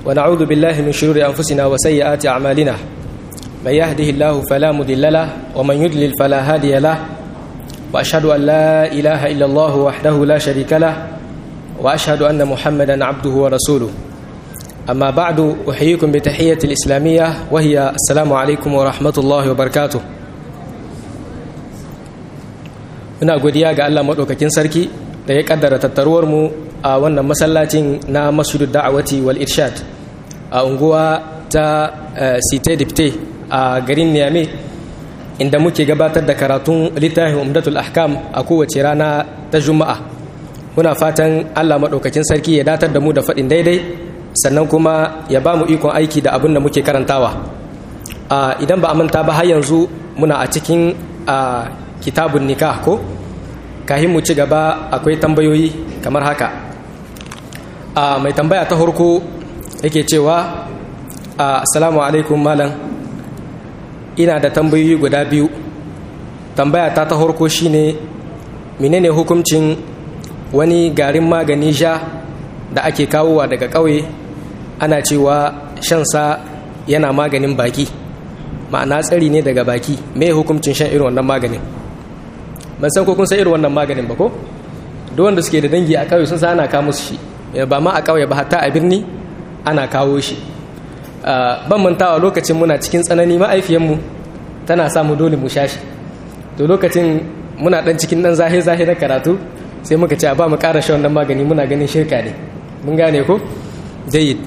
ونعوذ بالله من شرور أنفسنا وسيئات أعمالنا من يهده الله فلا مضل له ومن يضلل فلا هادي له وأشهد أن لا إله إلا الله وحده لا شريك له وأشهد أن محمدا عبده ورسوله أما بعد أحييكم بتحية الإسلامية وهي السلام عليكم ورحمة الله وبركاته ina godiya ga Allah maɗaukakin sarki da ya ƙaddara tattaruwarmu a wannan masallacin na masjidu da'awati wal irshad a unguwa ta site dipte a garin niyame inda muke gabatar da karatun littafin umdatul ahkam a kowace rana ta juma'a muna fatan Allah maɗaukakin sarki ya datar da mu da faɗin daidai sannan kuma ya ba mu ikon aiki da abin da muke karantawa idan ba a manta ba har yanzu muna a cikin kitabun nikah ko kahin mu ci gaba akwai tambayoyi kamar haka a mai tambaya ta harko yake cewa assalamu alaikum malam ina da tambayoyi guda biyu tambaya ta ta harko shine menene hukuncin wani garin magani ja da ake kawowa daga ƙauye ana cewa shansa yana maganin baki ma'ana tsari ne daga baki me hukuncin shan irin wannan maganin ban san ko kun san irin wannan maganin ba ko duk wanda suke da dangi a ƙauye sun san ana kawo musu shi ba ma a ƙauye ba hatta a birni ana kawo shi ban mantawa lokacin muna cikin tsanani ma'aifiyanmu tana samu dole mu sha shi to lokacin muna dan cikin dan zahe zahe na karatu sai muka ce ba mu ƙara shan wannan magani muna ganin shirka ne mun gane ko jayyid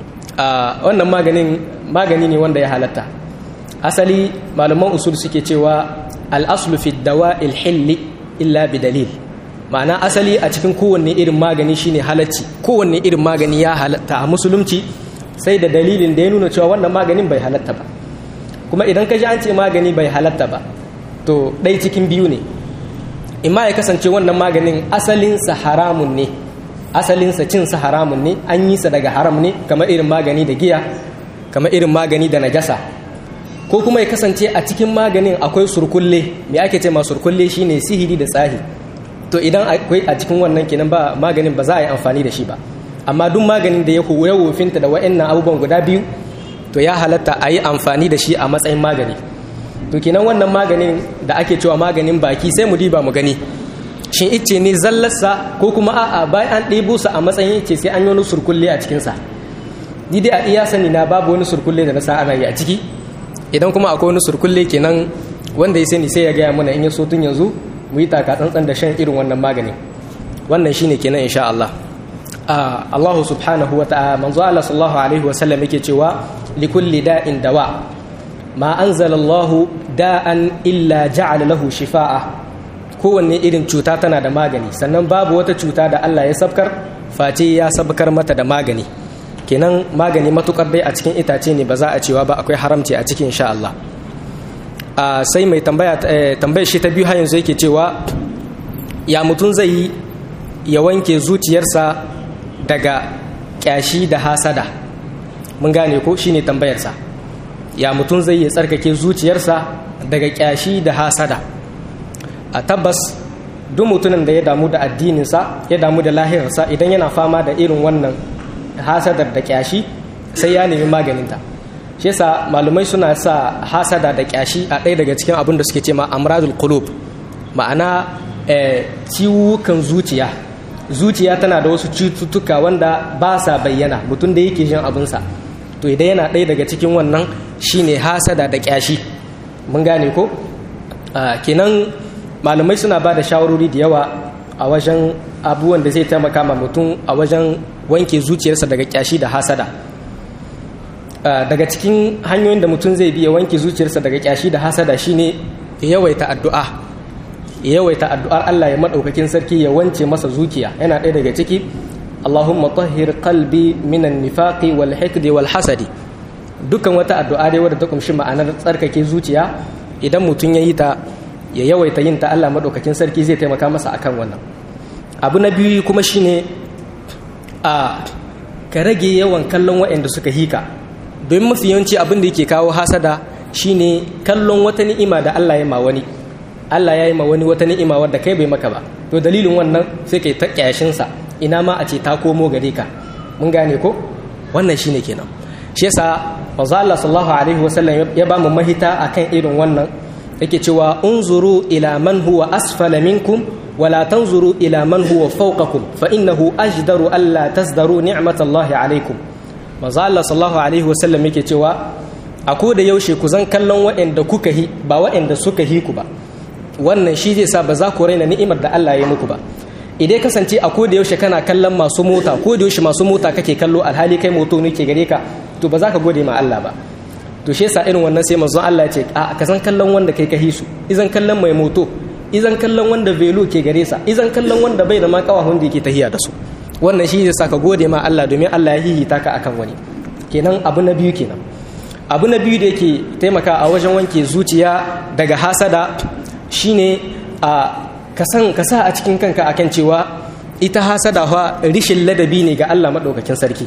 wannan maganin magani ne wanda ya halatta asali malaman usul suke cewa al'aslu fi dawa ilhilli illa bi dalil ma'ana asali a cikin kowanne irin magani shine halacci kowanne irin magani ya halatta a musulunci sai da dalilin da ya nuna cewa wannan maganin bai halatta ba kuma idan ka ji an ce magani bai halatta ba to ɗai cikin biyu ne imma ya kasance wannan maganin asalinsa haramun ne asalinsa cinsa haramun ne an yi sa daga haram ne kamar irin magani da giya kamar irin magani da najasa ko kuma ya kasance a cikin maganin akwai surkulle me ake ce ma surkulle shine sihiri da tsahi to idan akwai a cikin wannan kenan ba maganin ba za a yi amfani da shi ba amma duk maganin da ya ya wofinta da wa'annan abubuwan guda biyu to ya halatta a yi amfani da shi a matsayin magani to kenan wannan maganin da ake cewa maganin baki sai mu diba mu gani shin ice ne zallarsa ko kuma a'a bayan an ɗebo sa a matsayin ice sai an yi wani surkulle a cikinsa ni dai a iya sani na babu wani surkulle da na sa ana yi a ciki idan kuma akwai wani surkulle kenan wanda ya sani sai ya gaya mana in ya so tun yanzu mu yi taka tsantsan da shan irin wannan maganin wannan shine kenan insha Allah Allah subhanahu wa ta'ala manzo Allah sallallahu alaihi wa sallam yake cewa likulli da'in dawa ma anzala Allah da'an illa ja'ala lahu shifa'a kowanne irin cuta tana da magani sannan babu wata cuta da Allah ya sabkar face ya sabkar mata da magani kenan magani matukar dai a cikin itace ne ba za a cewa ba akwai haramci a cikin insha Allah sai mai tambaya tambayar shi ta biyu har yanzu yake cewa ya mutum zai yi ya wanke zuciyarsa daga kyashi da hasada mun gane ko shine tambayarsa ya mutum zai yi tsarkake zuciyarsa daga kyashi da hasada a tabbas duk mutumin da ya damu da addininsa ya damu da lahirarsa idan yana fama da irin wannan hasadar da kyashi sai ya nemi maganinta shi yasa malumai suna sa hasada da kyashi a ɗaya daga cikin abin da suke ce ma amradul qulub ma'ana ciwukan zuciya zuciya tana da wasu cututtuka wanda ba sa bayyana mutum da yake jin abinsa to idan yana ɗaya daga cikin wannan shine hasada da kyashi mun gane ko kenan malamai suna ba da shawarori da yawa a wajen abubuwan da zai taimaka ma mutum a wajen wanke zuciyarsa daga kyashi da hasada daga cikin hanyoyin da mutum zai biya wanke zuciyarsa daga kyashi da hasada shine ya yawaita addu'a ya yawaita addu'ar Allah ya madaukakin sarki ya wance masa zuciya yana ɗaya daga ciki Allahumma tahhir qalbi minan nifaqi wal hikdi wal hasadi dukkan wata addu'a dai wadda ta kumshi ma'anar tsarkake zuciya idan mutum ya yi ta ya yawaita yin ta Allah madaukakin sarki zai taimaka masa akan wannan abu na biyu kuma shine a ka rage yawan kallon waɗanda suka hika domin mafi yawanci abin da yake kawo hasada shine kallon wata ni'ima da Allah ya ma wani Allah ya yi ma wani wata ni'ima wadda kai bai maka ba to dalilin wannan sai kai ta kyashin sa ina ma a ce ta komo gare ka mun gane ko wannan shine kenan shi yasa manzo Allah sallallahu alaihi wasallam ya ba mu mahita akan irin wannan yake cewa unzuru ila man huwa asfala minkum wala tanzuru ila man huwa fawqakum fa innahu ajdaru alla tazdaru ni'matallahi alaikum manzo Allah sallallahu alaihi wasallam yake cewa a ko da yaushe ku zan kallon waɗanda kuka hi ba waɗanda suka hi ku ba wannan shi zai sa ba za ku raina ni'imar da Allah ya muku ba idan kasance a ko da yaushe kana kallon masu mota ko da yaushe masu mota kake kallo alhali kai moto ne ke gare ka to ba za ka gode ma Allah ba to shi yasa irin wannan sai manzon Allah ya ce a ka san kallon wanda kai ka hisu izan kallon mai moto izan kallon wanda velo ke gare sa izan kallon wanda bai da ma kawahun da yake tahiya da su wannan shi zai sa ka gode ma Allah domin Allah ya hihita ka akan wani kenan abu na biyu kenan abu na biyu da yake taimaka a wajen wanke zuciya daga hasada shine a ka sa a cikin kanka akan cewa ita hasada fa rishin ladabi ne ga Allah madaukakin sarki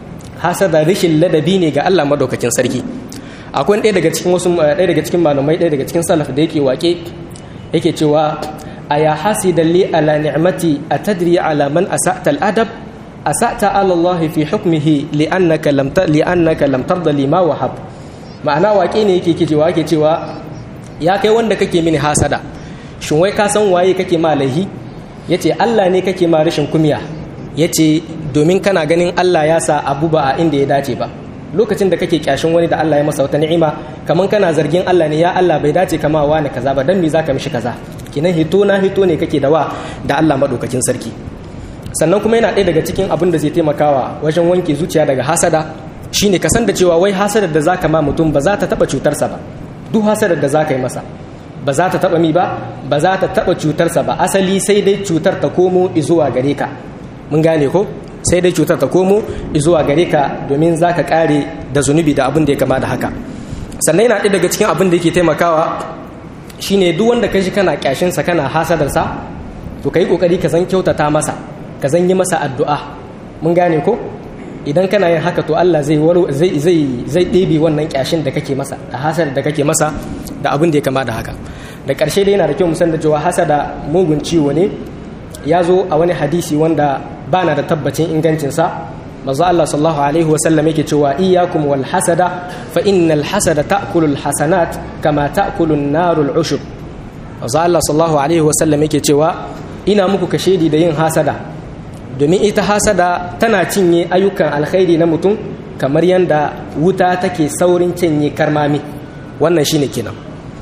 hasada rishin ladabi ne ga Allah madaukakin sarki akwai ɗaya daga cikin wasu ɗaya daga cikin malamai ɗaya daga cikin salaf da yake wake yake cewa aya hasidan li ala ni'mati atadri ala man asa'ta al-adab asa'ta ala Allah fi hukmihi li'annaka lam li'annaka lam tarda lima wahab ma'ana wake ne yake cewa yake cewa ya kai wanda kake mini hasada shin wai ka san waye kake ma laihi yace Allah ne kake ma rashin kumiya yace domin kana ganin Allah ya sa abu ba a inda ya dace ba lokacin da kake kyashin wani da Allah ya masa wata ni'ima kaman kana zargin Allah ne ya Allah bai dace kama wani kaza ba dan me zaka mishi kaza kinan hito na hito ne kake da wa da Allah madaukakin sarki sannan kuma yana ɗaya daga cikin abin da zai taimakawa wajen wanke zuciya daga hasada shine ka san da cewa wai hasadar da zaka ma mutum ba za ta taba cutarsa ba duk hasadar da zaka yi masa ba za ta taba mi ba ba za ta taba cutarsa ba asali sai dai cutar ta komo zuwa gare ka mun gane ko sai dai cutar ta komo zuwa gare ka domin za ka kare da zunubi da abin da ya kama da haka sannan yana ɗaya daga cikin abin da yake taimakawa shine duk wanda ka shi kana kyashinsa kana hasadarsa to ka yi ƙoƙari ka zan kyautata masa ka zan yi masa addu'a mun gane ko idan kana yin haka to Allah zai zai zai ɗebe wannan kyashin da kake masa da hasar da kake masa da abin da ya kama da haka da ƙarshe dai yana da kyau musan da cewa hasada mugun ciwo ne ya zo a wani hadisi wanda ba na da tabbacin ingancinsa manzo Allah sallallahu alaihi wa sallam yake cewa iyyakum wal hasada fa innal hasada ta'kulu al hasanat kama ta'kulu an-naru al ushub manzo Allah sallallahu alaihi wa sallam yake cewa ina muku kashedi da yin hasada domin ita hasada tana cinye ayyukan alkhairi na mutum kamar yanda wuta take saurin cinye karmami wannan shine kenan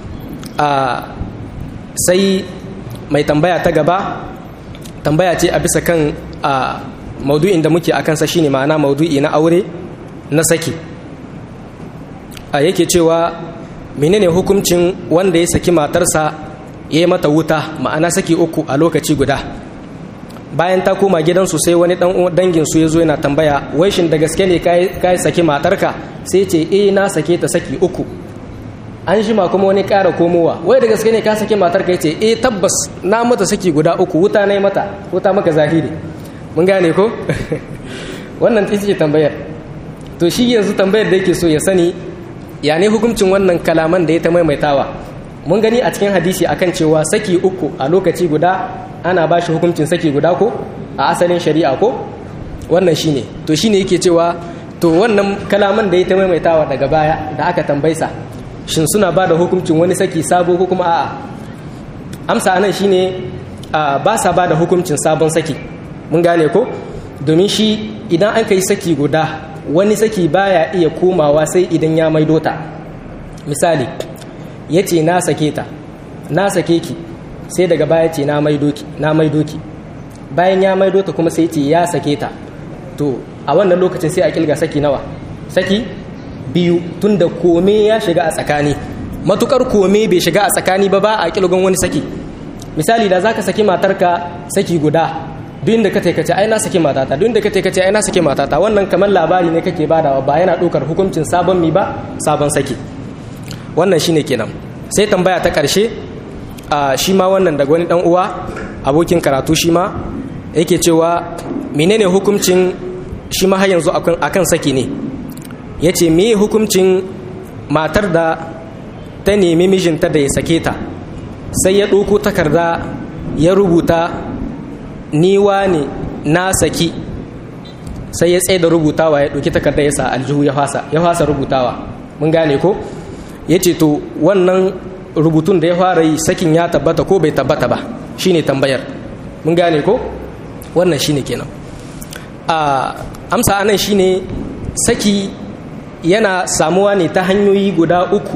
a sai mai tambaya ta gaba tambaya ce a bisa kan a maudu'in da muke a kansa shine ma'ana maudu'i na aure na saki a yake cewa menene hukuncin wanda ya saki matarsa ya yi mata wuta ma'ana saki uku a lokaci guda bayan ta koma gidansu sai wani dangin su ya zo yana tambaya wai shin da gaske ne ka saki matarka sai ce eh na sake ta saki uku an jima kuma wani ƙara komowa wai da gaske ne ka sake matar ka ce eh tabbas na mata saki guda uku wuta na mata wuta maka zahiri mun gane ko wannan ita ce tambayar to shi yanzu tambayar da yake so ya sani ya ne hukuncin wannan kalaman da ya ta maimaitawa mun gani a cikin hadisi akan cewa saki uku a lokaci guda ana ba shi hukuncin saki guda ko a asalin shari'a ko wannan shine to shine yake cewa to wannan kalaman da ya ta maimaitawa daga baya da aka tambaisa shin suna ba da hukuncin wani saki sabo ko kuma a'a amsa anan shine ba sa ba da hukuncin sabon saki mun gane ko domin shi idan an kai saki guda wani saki baya iya komawa sai idan ya maido ta misali ya ce na sake ta na sake ki sai daga baya ce na maido ki na maido ki bayan ya maido ta kuma sai ce ya sake ta to a wannan lokacin sai a kilga saki nawa saki biyu tunda kome ya shiga a tsakani matukar kome bai shiga a tsakani ba ba a kilgon wani saki misali da zaka saki matarka saki guda duk inda ka taikace ai na saki matata duk inda ka taikace ai na saki matata wannan kamar labari ne kake badawa ba yana ɗaukar hukuncin sabon mi ba sabon saki wannan shine kenan sai tambaya ta ƙarshe a shi ma wannan daga wani dan uwa abokin karatu shi ma yake cewa menene hukuncin shi ma har yanzu akan saki ne ya ce me hukuncin matar da ta nemi mijinta da ya sake ta sai ya ɗauko takarda ya rubuta niwa ne na saki sai ya tsaye da rubutawa ya ɗauki takardar ya sa aljihu ya fasa ya fasa rubutawa mun gane ko ya ce to wannan rubutun da ya fara yi sakin ya tabbata ko bai tabbata ba shine tambayar mun gane ko wannan shine kenan a amsa anan shine saki yana samuwa ne ta hanyoyi guda uku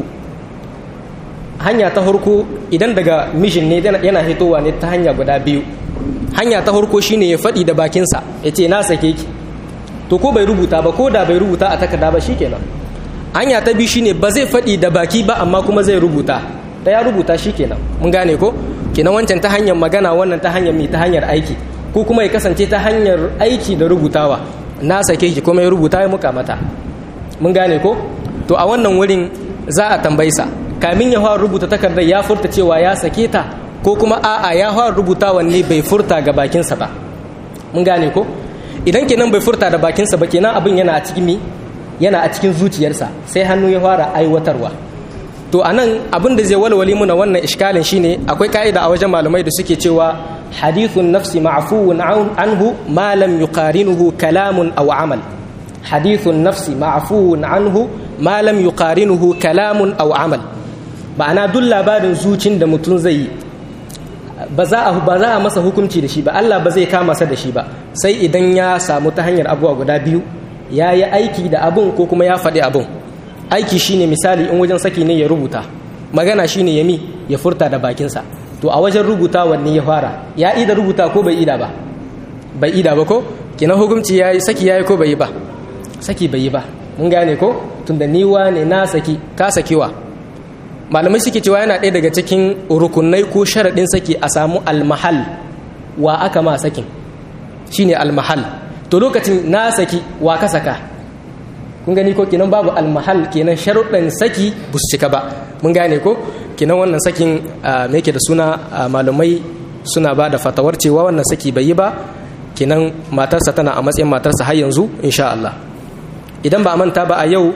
hanya ta farko idan daga mishin ne yana hitowa ne ta hanya guda biyu hanya ta farko shine ya faɗi da bakinsa ya ce na sake ki to ko bai rubuta ba ko da bai rubuta a takarda ba shikenan hanya ta biyu shine ba zai faɗi da baki ba amma kuma zai rubuta da ya rubuta shikenan mun gane ko kenan wancan ta hanyar magana wannan ta hanyar mai ta hanyar aiki ko kuma ya kasance ta hanyar aiki da rubutawa na sake ki kuma ya rubuta ya muka mata mun gane ko to a wannan wurin za a tambayisa kamin ya fara rubuta takardar ya furta cewa ya sake ta ko kuma a'a ya fara rubuta wanne bai furta ga bakinsa ba mun gane ko idan kenan bai furta da bakinsa ba kenan abin yana a cikin mi yana a cikin zuciyarsa sai hannu ya fara aiwatarwa to anan abin da zai walwali muna wannan iskalin shine akwai ka'ida a wajen malamai da suke cewa hadithun nafsi ma'fuun anhu ma lam yuqarinuhu kalamun aw amal hadithun nafsi ma'fuun anhu ma lam yuqarinuhu kalamun aw amal ma'ana duk labarin zucin da mutum zai yi ba za a ba za a masa hukunci da shi ba Allah ba zai kama sa da shi ba sai idan ya samu ta hanyar abuwa guda biyu ya yi aiki da abun ko kuma ya faɗi abun aiki shine misali in wajen saki ne ya rubuta magana shine ya mi ya furta da bakinsa to a wajen rubuta wanne ya fara ya ida rubuta ko bai ida ba bai ida ba ko kina hukunci ya yi saki ya yi ko bai yi ba saki bai yi ba mun gane ko tunda ni ne na saki ka sakiwa malamai suke cewa yana ɗaya daga cikin rukunai ko sharaɗin saki a samu almahal wa aka ma sakin shine almahal to lokacin na saki wa ka saka kun gani ko kinan babu almahal kenan sharuɗin saki bu su cika ba mun gane ko kinan wannan sakin me yake da suna malamai suna ba da fatawar cewa wannan saki bai yi ba kinan matarsa tana a matsayin matarsa har yanzu insha Allah idan ba a manta ba a yau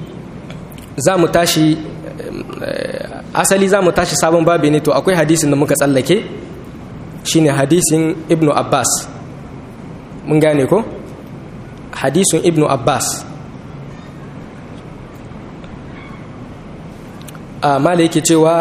za mu tashi asali za mu tashi sabon babi ne to akwai hadisin da muka tsallake shine hadisin ibnu abbas mun gane ko hadisin ibnu abbas a mala yake cewa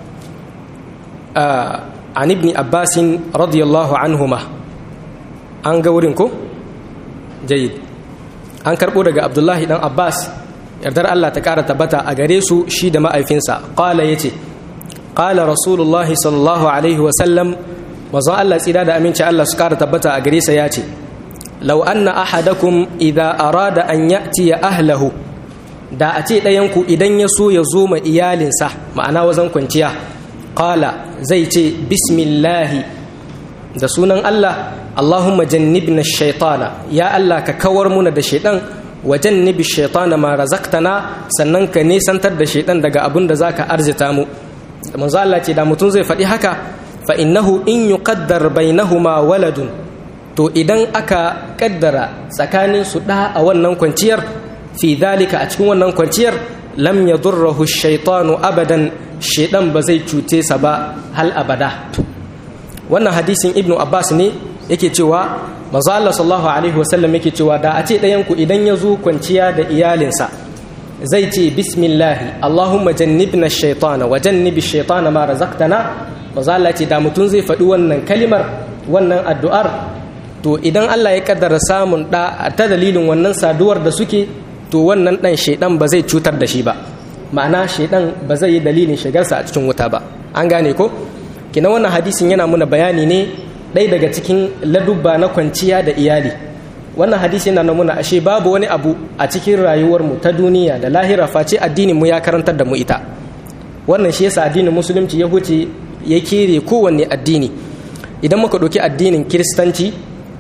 an ibni abbasin radiyallahu anhuma an ga wurin ko jayid an karbo daga abdullahi dan abbas yardar Allah ta ƙara tabbata a gare su shi da ma'aifinsa ƙala ya ce ƙala rasulullahi sallallahu alaihi wasallam mazan Allah tsira da aminci Allah su ƙara tabbata a gare sa ya ce lau anna ahadakum idha arada an ya'ti ya ahlahu da a ce ɗayanku idan ya so ya zo ma iyalinsa ma'ana wazan kwanciya ƙala zai ce bismillahi da sunan Allah Allahumma jannibna shaitana ya Allah ka kawar muna da shaitan wajen nibi shaitana ma razaqtana sannan ka nesantar da shaitan daga abin da zaka arzita mu manzo Allah ce da mutum zai faɗi haka fa innahu in yuqaddar bainahuma waladun to idan aka kaddara tsakanin su da a wannan kwanciyar fi dalika a cikin wannan kwanciyar lam yadurruhu shaitanu abadan shaitan ba zai cute sa ba hal abada wannan hadisin ibnu abbas ne yake cewa manzo Allah sallallahu alaihi wasallam yake cewa da a ce ɗayan ku idan ya zo kwanciya da iyalinsa zai ce bismillahi allahumma jannibna shaytana wa jannibi shaytana ma razaqtana manzo Allah ce da mutum zai faɗi wannan kalimar wannan addu'ar to idan Allah ya kaddara samun da ta dalilin wannan saduwar da suke to wannan dan shaydan ba zai cutar da shi ba ma'ana shaydan ba zai yi dalilin shigarsa a cikin wuta ba an gane ko kina wannan hadisin yana muna bayani ne ɗaya daga cikin ladubba na kwanciya da iyali wannan hadisi yana nuna ashe babu wani abu a cikin rayuwarmu ta duniya da lahira face addinin mu ya karantar da mu ita wannan shi yasa addinin musulunci ya huce ya kere kowanne addini idan muka ɗauki addinin kiristanci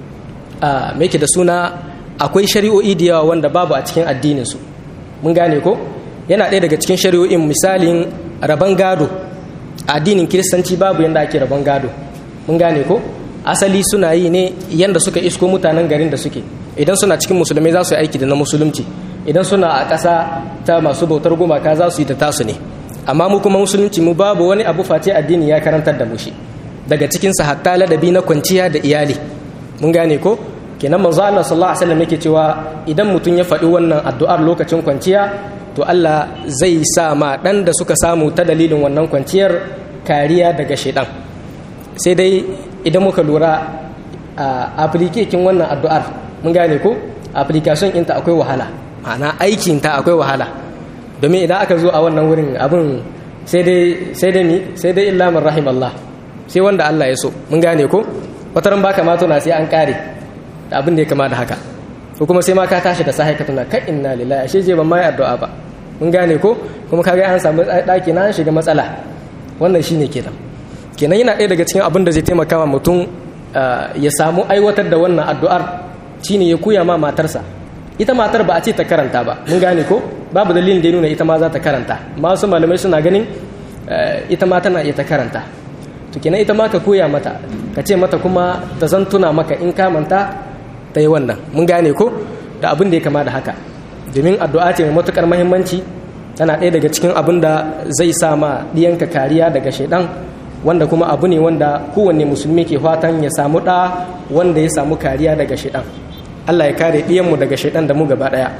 a mai da suna akwai shari'o'i da yawa wanda babu a cikin addinin su mun gane ko yana ɗaya daga cikin shari'o'in misalin rabon gado addinin kiristanci babu yanda ake rabon gado mun gane ko asali suna yi ne yanda suka isko mutanen garin da suke idan suna cikin musulmai za su yi aiki da na musulunci idan suna a ƙasa ta masu bautar gumaka za su yi ta tasu ne amma mu kuma musulunci mu babu wani abu face addini ya karantar da mu shi daga cikin sa hatta ladabi na kwanciya da iyali mun gane ko kenan manzo Allah sallallahu alaihi wasallam yake cewa idan mutum ya faɗi wannan addu'ar lokacin kwanciya to Allah zai sa ma dan da suka samu ta dalilin wannan kwanciyar kariya daga shaidan sai dai idan muka lura a application wannan addu'ar mun gane ko application ɗinta akwai wahala ma'ana aikin ta akwai wahala domin idan aka zo a wannan wurin abin sai dai sai dai mi sai dai illa man rahim Allah sai wanda Allah ya so mun gane ko wataran baka ma tuna sai an kare da abin da ya kama da haka ko kuma sai ma ka tashi da sahai ka tuna kai inna lillahi ashe je ban mai addu'a ba mun gane ko kuma kaga an samu daki na an shiga matsala wannan shine kenan kenan yana ɗaya daga cikin abin da zai taimaka wa mutum ya samu aiwatar da wannan addu'ar shine ya koya ma matarsa ita matar ba a ce ta karanta ba mun gane ko babu dalilin da ya nuna ita ma za ta karanta masu malamai suna ganin ita ma tana iya ta karanta to kenan ita ma ka koya mata ka ce mata kuma ta zan tuna maka in ka manta ta yi wannan mun gane ko da abin da ya kama da haka domin addu'a ce mai matukar muhimmanci tana ɗaya daga cikin abin da zai sa ma ɗiyanka kariya daga shaidan wanda kuma abu ne wanda kowanne musulmi ke fatan ya samu ɗa wanda ya samu kariya daga shaidan Allah ya kare ɗiyanmu daga shaidan da mu gaba ɗaya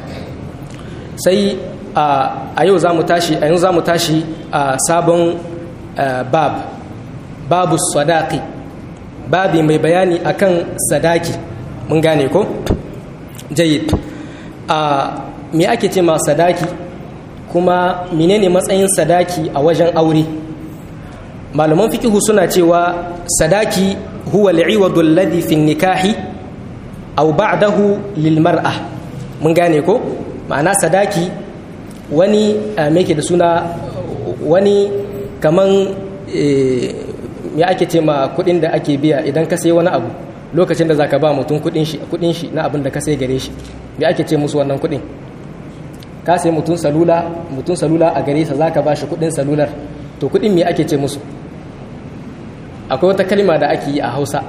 sai a yau za mu tashi a yanzu za mu tashi a sabon bab babu sadaki babi mai bayani akan sadaki mun gane ko jayid a me ake ce ma sadaki kuma menene matsayin sadaki a wajen aure malaman fikihu suna cewa sadaki huwa al'iwadu alladhi fi nikahi aw ba'dahu lil mar'a mun gane ko ma'ana sadaki wani me ke da suna wani kaman me ake ce ma kudin da ake biya idan ka sai wani abu lokacin da zaka ba mutum kudin shi kudin shi na abin da ka sai gare shi me ake ce musu wannan kudin ka sai mutum salula mutum salula a gare sa zaka ba shi kudin salular to kudin me ake ce musu akwai wata kalma da ake yi a Hausa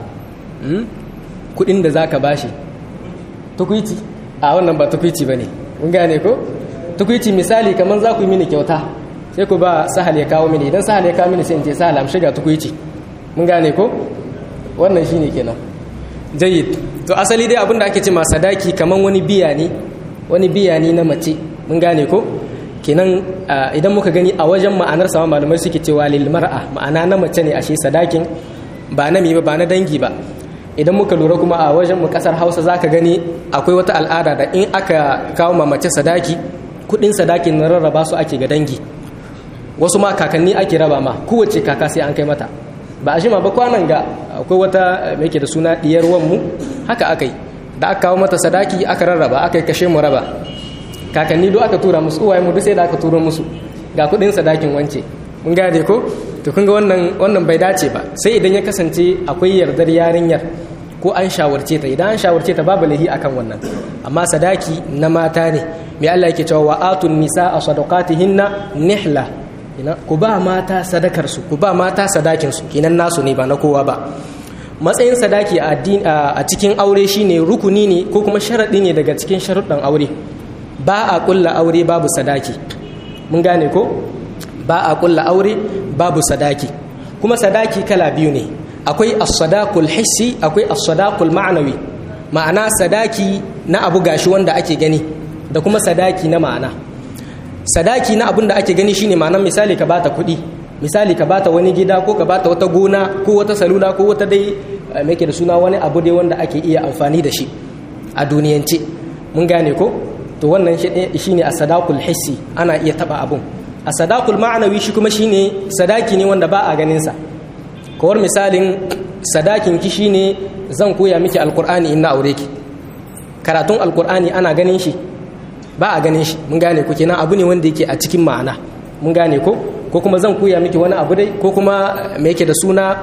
kudin da zaka ba shi tukuiti a wannan ba tukuiti bane mun gane ko tukuiti misali kaman za ku yi mini kyauta sai ku ba sahal ya kawo mini idan sahal ya kawo mini sai in ce sahal am shiga tukuici mun gane ko wannan shine kenan jayyid to asali dai abinda ake ce ma sadaki kaman wani biya ne wani biya ne na mace mun gane ko kenan idan muka gani a wajen ma'anar sama malamai suke cewa lil mar'a ma'ana na mace ne ashe sadakin ba na mi ba ba na dangi ba idan muka lura kuma a wajen mu kasar Hausa zaka gani akwai wata al'ada da in aka kawo ma mace sadaki kudin sadakin na rarraba su ake ga dangi wasu ma kakanni ake raba ma kowace kaka sai an kai mata ba a shima ba kwanan ga akwai wata mai ke da suna diyar wanmu haka aka yi da aka kawo mata sadaki aka rarraba aka yi kashe mu raba kakanni duk aka tura musu uwaye mu duk sai da aka tura musu ga kudin sadakin wance mun gane ko to kun ga wannan wannan bai dace ba sai idan ya kasance akwai yardar yarinyar ko an shawarce ta idan an shawarce ta babu lahi akan wannan amma sadaki na mata ne mai Allah yake cewa wa atun nisa a sadaqatihinna nihla ku ba mata sadakarsu ku ba mata sadakinsu kinan nasu ne ba na kowa ba matsayin sadaki a cikin aure shine rukuni ne ko kuma sharaɗi ne daga cikin sharuɗan aure ba a ƙulla aure babu sadaki mun gane ko ba a ƙulla aure babu sadaki kuma sadaki kala biyu ne akwai as-sadaqul hissi akwai as-sadaqul ma'nawi ma'ana sadaki na abu gashi wanda ake gani da kuma sadaki na ma'ana sadaki na abin da ake gani shine ma'anar misali ka bata kuɗi misali ka bata wani gida ko ka bata wata gona ko wata salula ko wata dai mai da suna wani abu dai wanda ake iya amfani da shi a duniyance mun gane ko to wannan shine a sadakul hissi ana iya taba abun a sadakul ma'anawi shi kuma shine sadaki ne wanda ba a ganin sa kawar misalin sadakin ki shine zan koya miki alkur'ani in na aure ki karatun alkur'ani ana ganin shi ba a ganin shi mun gane ku kenan abu ne wanda yake a cikin ma'ana mun gane ko ko kuma zan koya miki wani abu dai ko kuma me yake da suna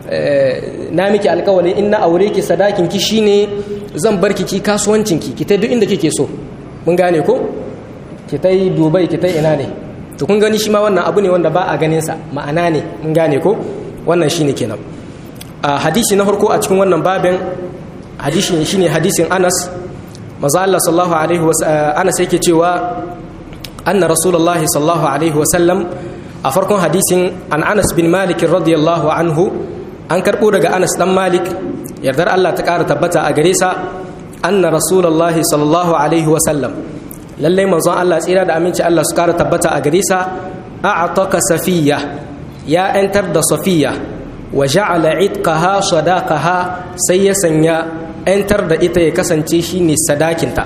na miki alkawari in na aure ki sadakin ki shine zan bar ki kasuwancin ki ki ta duk inda kike so mun gane ko ki ta yi dubai ki ta ina ne to kun gani shi ma wannan abu ne wanda ba a ganin sa ma'ana ne mun gane ko wannan shine kenan a hadisi na farko a cikin wannan babin hadisi shine hadisin Anas maza Allah sallallahu alaihi wasallam Anas yake cewa anna rasulullah sallallahu alaihi wasallam a farkon hadisin an Anas bin Malik radiyallahu anhu an karbo daga Anas dan Malik yardar Allah ta ƙara tabbata a gare sa anna rasulullahi sallallahu alaihi wa sallam lallai manzon Allah tsira da aminci Allah su kara tabbata a gare sa a'taka safiya ya yantar da safiya wa ja'ala itqaha sadaqaha sai ya sanya yantar da ita ya kasance shine sadakinta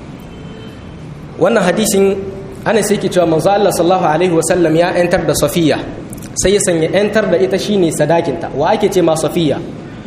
wannan hadisin ana sai ke cewa manzo Allah sallallahu alaihi wa sallam ya yantar da safiya sai ya sanya yantar da ita shine sadakinta wa ake ce ma safiya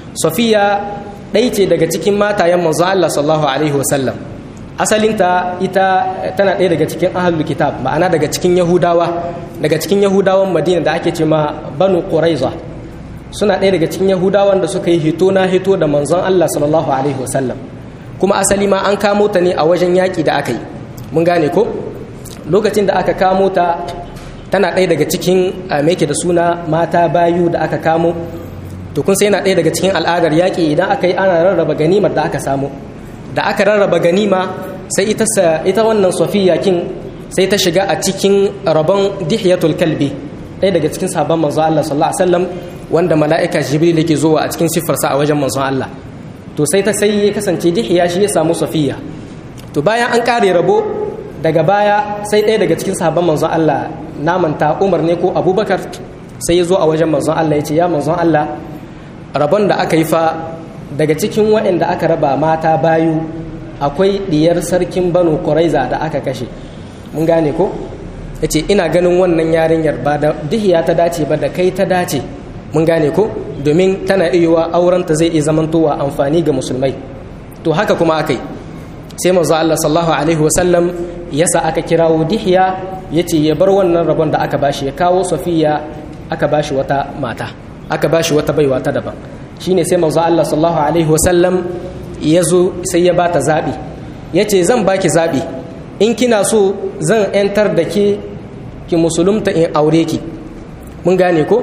safiya ɗai ce daga cikin matayen manzo Allah sallallahu alaihi wa sallam asalinta ita tana ɗaya daga cikin ahlul kitab ma'ana daga cikin yahudawa daga cikin yahudawan madina da ake ce ma banu quraiza suna ɗaya daga cikin yahudawan da suka yi hito na hito da manzon Allah sallallahu alaihi wasallam kuma asali ma an kamo ta ne a wajen yaƙi da aka yi mun gane ko lokacin da aka kamo ta tana ɗaya daga cikin me da suna mata bayu da aka kamo to kun sai yana ɗaya daga cikin al'adar yaƙi idan aka yi ana rarraba ganimar da aka samu da aka rarraba ganima sai ita ita wannan safiya kin sai ta shiga a cikin rabon dihiyatul kalbi ɗaya daga cikin sabon manzon Allah sallallahu alaihi wasallam wanda mala'ika jibril yake zuwa a cikin siffarsa a wajen manzon Allah to sai ta sai ya kasance dihiya shi ya samu safiya to bayan an kare rabo daga baya sai ɗaya daga cikin sabon manzon Allah namanta Umar ne ko Abubakar sai ya zo a wajen manzon Allah ya ce ya manzon Allah rabon da aka yi fa daga cikin waɗanda aka raba mata bayu akwai ɗiyar sarkin banu kuraiza da aka kashe mun gane ko ya ce ina ganin wannan yarinyar ba da dihiya ta dace ba da kai ta dace mun gane ko domin tana iya aurenta zai iya zamantowa amfani ga musulmai to haka kuma aka yi sai manzo Allah sallallahu alaihi wasallam yasa aka kirawo dihiya ya ce ya bar wannan rabon da aka bashi ya kawo safiya aka bashi wata mata aka bashi wata baiwa ta daban shine sai manzo Allah sallallahu alaihi wasallam ya zo sai ya bata zabi yace zan baki zabi in kina so zan yantar da ke ki musulunta in aure ki mun gane ko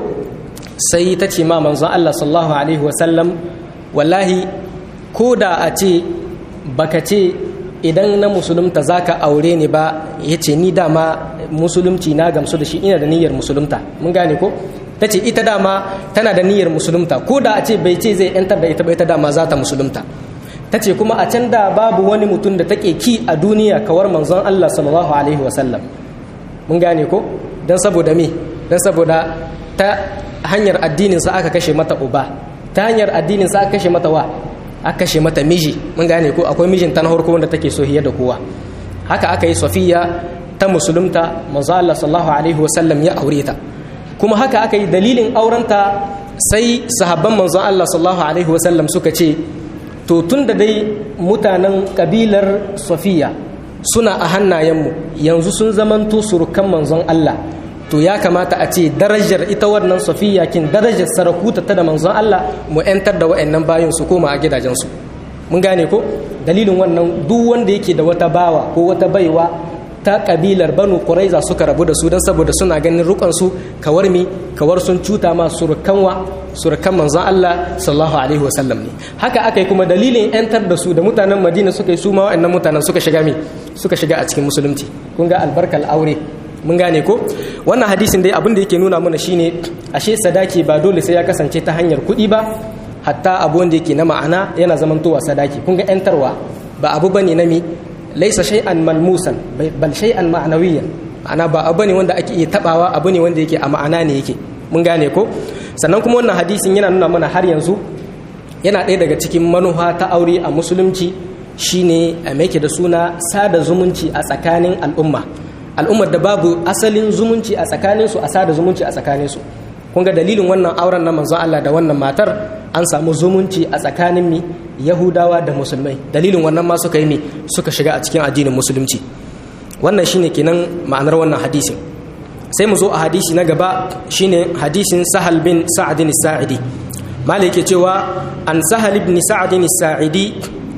sai ta ce ma manzo Allah sallallahu alaihi wasallam wallahi ko da a ce baka ce idan na musulunta zaka aure ni ba yace ni dama musulunci na gamsu da shi ina da niyyar musulunta mun gane ko ta ce ita dama tana da niyyar musulunta ko da a ce bai ce zai yantar da ita ba ita dama za ta musulunta ta ce kuma a can da babu wani mutum da take ki a duniya kawar manzon Allah sallallahu alaihi wasallam mun gane ko don saboda me don saboda ta hanyar addinin sa aka kashe mata uba ta hanyar addinin sa aka kashe mata wa aka kashe mata miji mun gane ko akwai mijin ta na farko wanda take so hiya da kowa haka aka yi safiya ta musulunta manzo Allah sallallahu alaihi wasallam ya aure ta kuma haka aka yi dalilin aurenta sai sahabban manzon Allah sallallahu alaihi wasallam suka ce to tun da dai mutanen kabilar safiya suna a hannayenmu yanzu sun zamanto surukan manzon Allah to ya kamata a ce darajar ita wannan safiya kin darajar sarakuta ta da manzon Allah mu yantar da wa'annan bayan su koma a gidajensu mun gane ko dalilin wannan duk wanda yake da wata bawa ko wata baiwa ta kabilar banu quraiza suka rabu da su don saboda suna ganin rukansu kawar mi kawar sun cuta ma surukanwa surukan manzon Allah sallallahu alaihi wasallam ne haka aka yi kuma dalilin yantar da su da mutanen Madina suka yi su ma wa'annan mutanen suka shiga mi suka shiga a cikin musulunci kun ga albarkal aure mun gane ko wannan hadisin dai abin da yake nuna mana shine ashe sadaki ba dole sai ya kasance ta hanyar kuɗi ba hatta abu wanda yake na ma'ana yana zamantowa sadaki kun ga yantarwa ba abu bane na mi laisa shay'an malmusan bal shay'an ma'nawiyan ma'ana ba abu ne wanda ake iya tabawa abu ne wanda yake a ma'ana ne yake mun gane ko sannan kuma wannan hadisin yana nuna mana har yanzu yana ɗaya daga cikin manufa ta aure a musulunci shine a yake da suna sada zumunci a tsakanin al'umma al'ummar da babu asalin zumunci a tsakanin su a sada zumunci a tsakanin su kun ga dalilin wannan auren na manzon Allah da wannan matar an samu zumunci a tsakanin mi yahudawa da musulmai dalilin wannan ma suka yi mi suka shiga a cikin addinin musulunci wannan shine kenan ma'anar wannan hadisin sai mu zo a hadisi na gaba shine hadisin sahal bin sa'adin sa'idi malik ke cewa an sahal ibn sa'adin sa'idi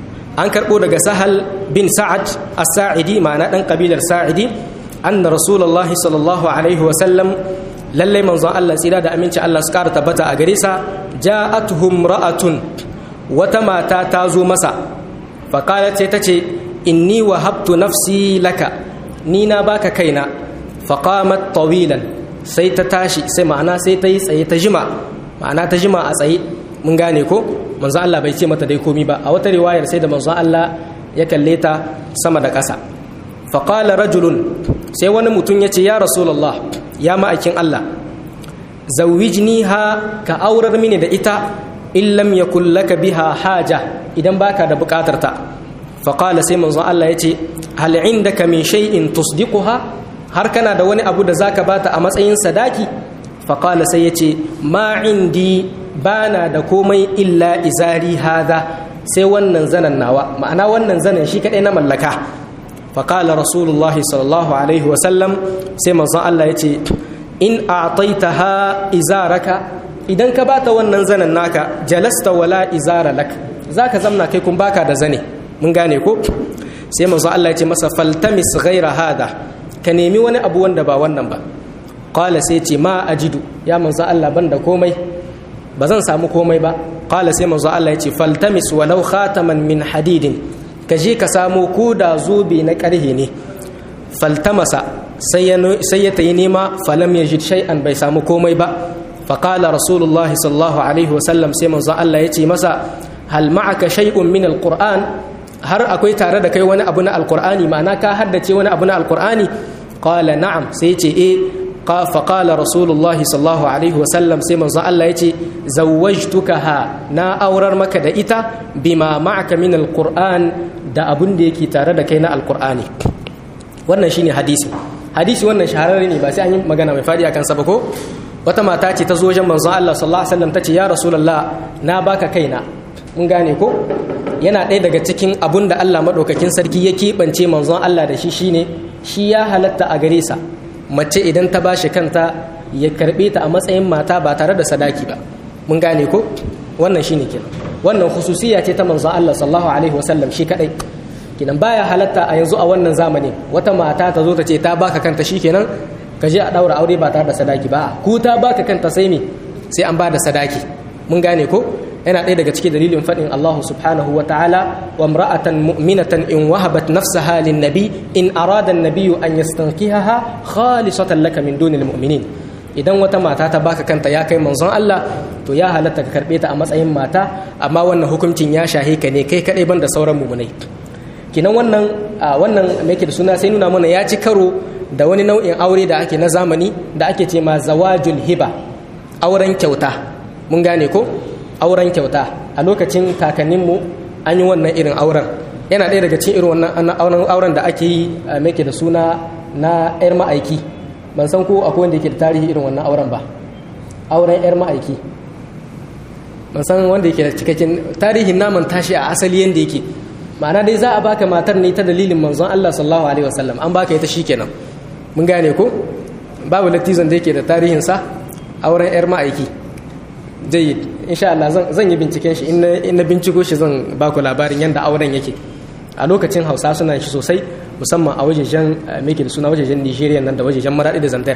an karbo daga sahal bin sa'ad as-sa'idi ma'ana dan kabilar sa'idi anna rasulullahi sallallahu alaihi wa sallam lallai manzon Allah tsira da aminci Allah su kara tabbata a gare sa ja'atuhum ra'atun wata mata ta zo masa faqalat sai tace inni wahabtu nafsi laka ni na baka kaina faqamat tawilan sai ta tashi sai ma'ana sai ta yi tsaye ta jima ma'ana ta jima a tsaye mun gane ko manzo Allah bai ce mata dai komi ba a wata riwayar sai da manzo Allah ya kalle ta sama da ƙasa faqala rajulun sai wani mutum ya ce ya rasulullah ya ma'aikin Allah zawwijniha ka aurar mini da ita in lam yakul laka biha haja idan baka da bukatar ta faqala sai manzo Allah ya ce hal indaka min shay'in tusdiquha har kana da wani abu da zaka bata a matsayin sadaki faqala sai ya ce ma indi bana da komai illa izari hada sai wannan zanen nawa ma'ana wannan zanen shi kadai na mallaka faƙala rasulullah sallallahu alaihi wasallam sai manzon Allah ya ce in a'taitaha izaraka idan ka bata wannan zanen naka jalasta wala izara lak zaka zamna kai kun baka da zane mun gane ko sai manzon Allah ya ce masa faltamis ghaira hada ka nemi wani abu wanda ba wannan ba qala sai ce ma ajidu ya manzon Allah banda komai ba zan samu komai ba qala sai manzo Allah ya ce faltamis walau khataman min hadidin ka je ka samo ko da zobe na karhe ne faltamasa sai ya tayi nema falam yajid shay'an bai samu komai ba faqala rasulullahi sallallahu alaihi wasallam sai manzo Allah ya ce masa hal ma'aka shay'un min alquran har akwai tare da kai wani abu na alqur'ani ma'ana ka haddace wani abu na alqur'ani qala na'am sai ya ce eh فقال رسول الله صلى الله عليه وسلم سيما الله يتي زوجتكها نا أورر مكة دا إتا بما معك من القرآن دا أبن دي كي تارد كينا القرآن wannan shine hadisi hadisi wannan shahararre ne ba sai an yi magana mai fadi akan sa ba ko wata mata ce ta zo wajen manzon Allah sallallahu alaihi wasallam tace ya rasulullah na baka kaina mun gane ko yana ɗaya daga cikin abun da Allah madaukakin sarki ya keɓance manzon Allah da shi shine shi ya halatta a gare sa mace idan ta bashi kanta ya karbe ta a matsayin mata ba tare da sadaki ba mun gane ko wannan shine kenan wannan khususiya ce ta manzon Allah sallallahu alaihi wasallam shi kadai kenan baya halatta a yanzu a wannan zamanin wata mata ta zo ta ce ta baka kanta shikenan ka je a daura aure ba tare da sadaki ba ku ta baka kanta sai me sai an ba da sadaki mun gane ko yana ɗaya daga cikin dalilin faɗin Allah subhanahu wa ta'ala wa imra'atan mu'minatan in wahabat nafsaha lin nabi in arada an-nabiyyu an yastankihaha khalisatan laka min dunil mu'minin idan wata mata ta baka kanta ya kai manzon Allah to ya halatta ka karbe ta a matsayin mata amma wannan hukuncin ya shahe ka ne kai kadai banda sauran mu'minai kinan wannan wannan me yake da suna sai nuna mana ya ci karo da wani nau'in aure da ake na zamani da ake ce ma zawajul hiba auren kyauta mun gane ko auren kyauta a lokacin kakanninmu an yi wannan irin auren yana ɗaya daga cikin irin wannan auren da ake yi mai da suna na 'yar ma'aiki ban san ko akwai wanda yake da tarihi irin wannan auren ba auren 'yar ma'aiki ban san wanda yake da cikakken tarihin naman tashi a asali yadda yake ma'ana dai za a baka matar ne ta dalilin manzon Allah sallallahu alaihi wasallam an baka ita shikenan mun gane ko babu latizan da yake da tarihinsa auren 'yar ma'aiki jayyid insha Allah zan yi binciken shi in na binciko shi zan ba ku labarin yadda auren yake a lokacin hausa suna shi sosai musamman a wajejen meke da suna wajejen nigeria nan da wajejen maraɗi da zantar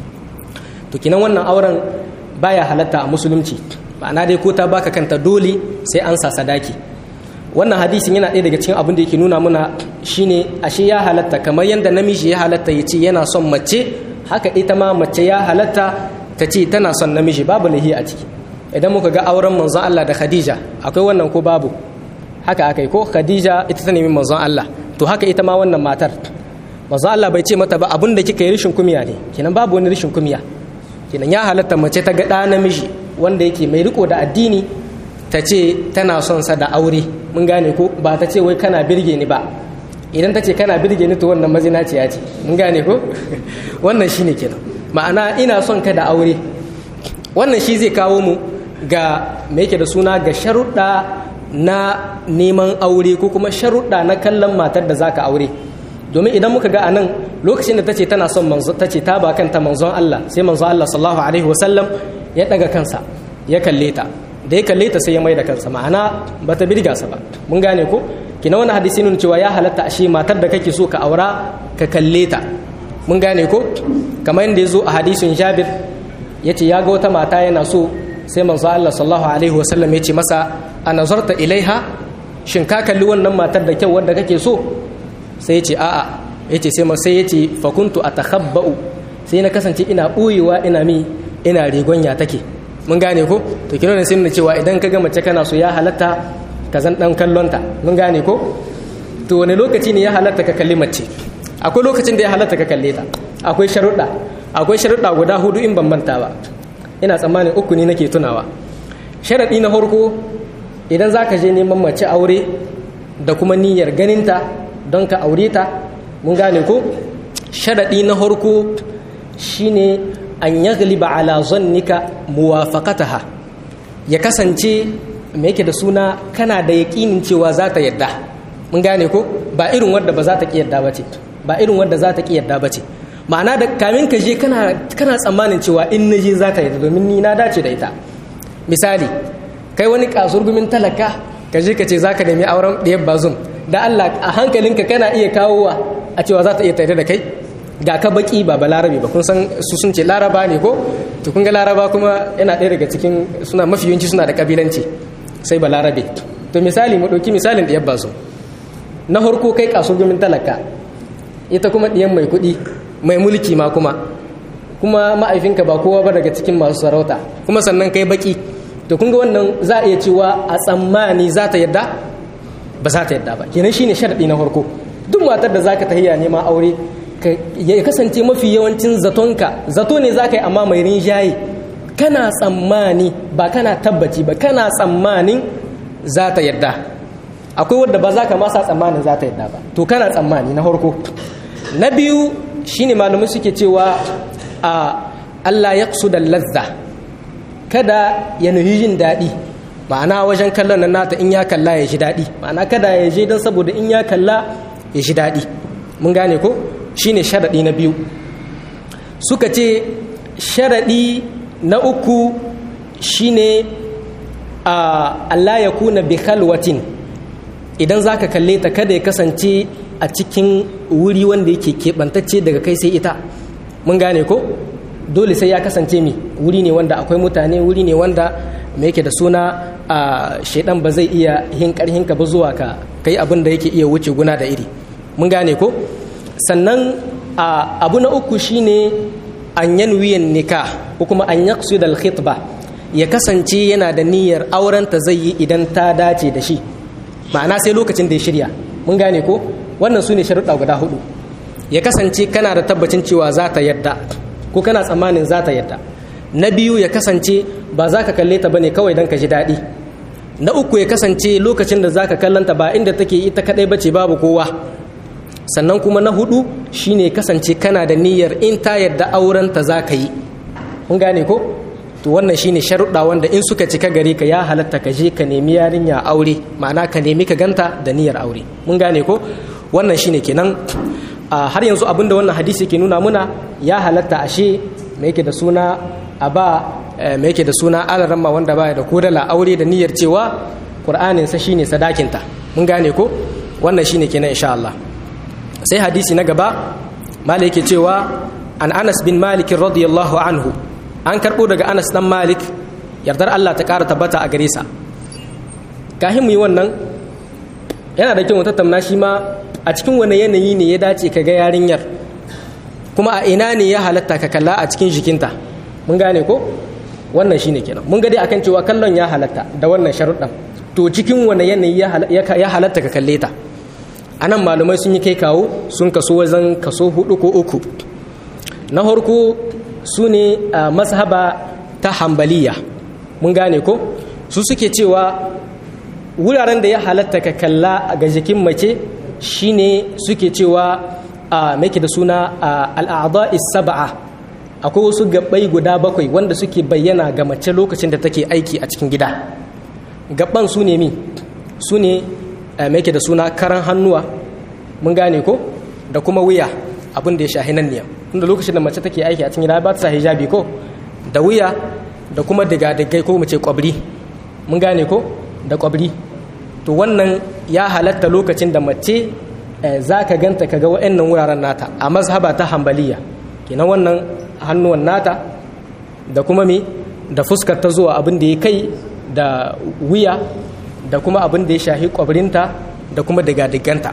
to kinan wannan auren baya halatta a musulunci ma'ana dai ko ta baka kanta dole sai an sa sadaki wannan hadisin yana ɗaya daga cikin abin da yake nuna muna shine ashe ya halatta kamar yadda namiji ya halatta ya ce yana son mace haka ita ma mace ya halatta ta ce tana son namiji babu lahi a ciki idan muka ga auren manzon Allah da Khadija akwai wannan ko babu haka akai ko Khadija ita ta nemi manzon Allah to haka ita ma wannan matar manzon Allah bai ce mata ba abin da kika yi rishin kumiya ne kenan babu wani rishin kumiya kenan ya halatta mace ta ga ɗa namiji wanda yake mai riko da addini ta ce tana son sa da aure mun gane ko ba ta ce wai kana birge ni ba idan ta ce kana birge ni to wannan mazinaciya ce mun gane ko wannan shine kenan ma'ana ina son ka da aure wannan shi zai kawo mu ga me yake da suna ga sharuɗa na neman aure ko kuma sharuɗa na kallon matar da zaka aure domin idan muka ga anan lokacin da tace tana son manzo tace ta ba kanta manzon Allah sai manzon Allah sallallahu alaihi wasallam ya daga kansa ya kalle ta da ya kalle ta sai ya mai da kansa ma'ana bata birga sa ba mun gane ko kina wannan hadisi nuna cewa ya halatta ashe matar da kake so ka aura ka kalle ta mun gane ko kamar yadda ya zo a hadisin Jabir yace ya ga wata mata yana so sai manzo Allah sallallahu alaihi wasallam ya ce masa a nazarta ilaiha shin ka kalli wannan matar da kyau wanda kake so sai ya ce a'a ya ce sai ya ce fakuntu a takhabba'u sai na kasance ina ɓoyewa ina mi ina rigonya take mun gane ko to kino ne sai cewa idan ka ga mace kana so ya halatta ka zan dan kallonta mun gane ko to wani lokaci ne ya halatta ka kalli mace akwai lokacin da ya halatta ka kalle ta akwai sharuɗa akwai sharuɗa guda hudu in ban manta ba ina tsammanin uku ne nake tunawa sharaɗi na farko idan za ka je neman mace aure da kuma niyyar ganinta don ka aure ta mun gane ko sharaɗi na farko shine an yagliba ala zannika muwafaqataha ya kasance me yake da suna kana da yaƙinin cewa za ta yadda mun gane ko ba irin wadda ba za ta ƙi yadda ba ce ba irin wadda za ta ƙi yadda ba ce ma'ana da kamin ka je kana tsammanin cewa in na je za ta yadda domin ni na dace da ita misali kai wani kasurgumin talaka ka je ka ce za ka nemi auren ɗayan bazum da Allah a hankalinka kana iya kawowa a cewa za ta iya tare da kai ga ka baki ba ba larabi ba kun san su sun ce laraba ne ko to kun ga laraba kuma yana ɗaya daga cikin suna mafi yawanci suna da kabilanci sai ba larabe to misali mu ɗauki misalin ɗayan bazum na farko kai kasurgumin talaka ita kuma ɗiyan mai kuɗi mai mulki ma kuma kuma ma'aifinka ba kowa ba daga cikin masu sarauta kuma sannan kai baki to kun ga wannan za a iya cewa a tsammani za ta yadda ba za ta yadda ba kenan shine sharadi na farko duk matar da zaka tahiya neman aure ya kasance mafi yawancin zatonka zato ne zaka yi amma mai rinjaye kana tsammani ba kana tabbaci ba kana tsammanin za ta yadda akwai wadda ba za ka masa tsammanin za ta yadda ba to kana tsammani na farko na biyu shine malamai suke cewa a Allah ya da lazza kada ya nuhi jin daɗi ma'ana wajen kallon nan nata in ya kalla ya ji daɗi ma'ana kada ya je don saboda in ya kalla ya ji daɗi mun gane ko shine sharaɗi na biyu suka ce sharaɗi na uku shine a Allah ya kuna bi khalwatin idan zaka kalle ta kada ya kasance a cikin wuri wanda yake keɓantacce daga kai sai ita mun gane ko dole sai ya kasance mi wuri ne wanda akwai mutane wuri ne wanda me yake da suna a shaidan ba zai iya hin karhin ka ba zuwa ka kai abin da yake iya wuce guna da iri mun gane ko sannan abu na uku shine an yanwiyan nikah ko kuma an yaqsid al khitba ya kasance yana da niyyar auren ta zai yi idan ta dace da shi ma'ana sai lokacin da ya shirya mun gane ko wannan su ne sharuɗa guda hudu ya kasance kana da tabbacin cewa za ta yadda ko kana tsammanin za ta yadda na biyu ya kasance ba za ka kalle ta bane kawai don ka ji daɗi na uku ya kasance lokacin da za ka kallanta ba inda take ita kaɗai bace babu kowa sannan kuma na hudu shine kasance kana da niyyar in ta yadda aurenta za ka yi mun gane ko to wannan shine sharuɗa wanda in suka cika gare ka ya halatta ka je ka nemi yarinya aure ma'ana ka nemi ka ganta da niyyar aure mun gane ko wannan shine kenan har yanzu abinda wannan hadisi ke nuna muna ya halatta ashe me yake da suna a ba me yake da suna alaramma wanda baya da kodala aure da niyyar cewa qur'anin sa shine sadakinta mun gane ko wannan shine kenan insha Allah sai hadisi na gaba malik yake cewa an Anas bin Malik radiyallahu anhu an karbo daga Anas dan Malik yardar Allah ta kara tabbata a gare sa kahin mu yi wannan yana da kyau mu tattauna shi ma a cikin wani yanayi ne ya dace ka ga yarinyar kuma a ina ne ya halatta ka kalla a cikin jikinta mun gane ko wannan shine kenan mun ga dai akan cewa kallon ya halatta da wannan sharuɗan to cikin wani yanayi ya halatta ka kalle ta anan malumai sun yi kai kawo sun kaso wajen kaso hudu ko uku na farko su ne a mazhaba ta hambaliya mun gane ko su suke cewa wuraren da ya halatta ka kalla ga jikin mace shine suke cewa a make da suna al'adha sab'a akwai wasu gabbai guda bakwai wanda suke bayyana ga mace lokacin da take aiki a cikin gida gabban su ne mi su ne make da suna karan hannuwa mun gane ko da kuma wuya abin da ya shahi nan ne tunda lokacin da mace take aiki a cikin gida ba ta sa hijabi ko da wuya da kuma diga-digai ko mace kwabri mun gane ko da kwabri to wannan ya halatta lokacin da mace za ka ganta ka ga wa'annan wuraren nata a mazhaba ta hambaliya kenan wannan hannuwan nata da kuma me da fuskar ta zuwa abin da ya kai da wuya da kuma abin da ya shahi kwabrinta da kuma diga-diganta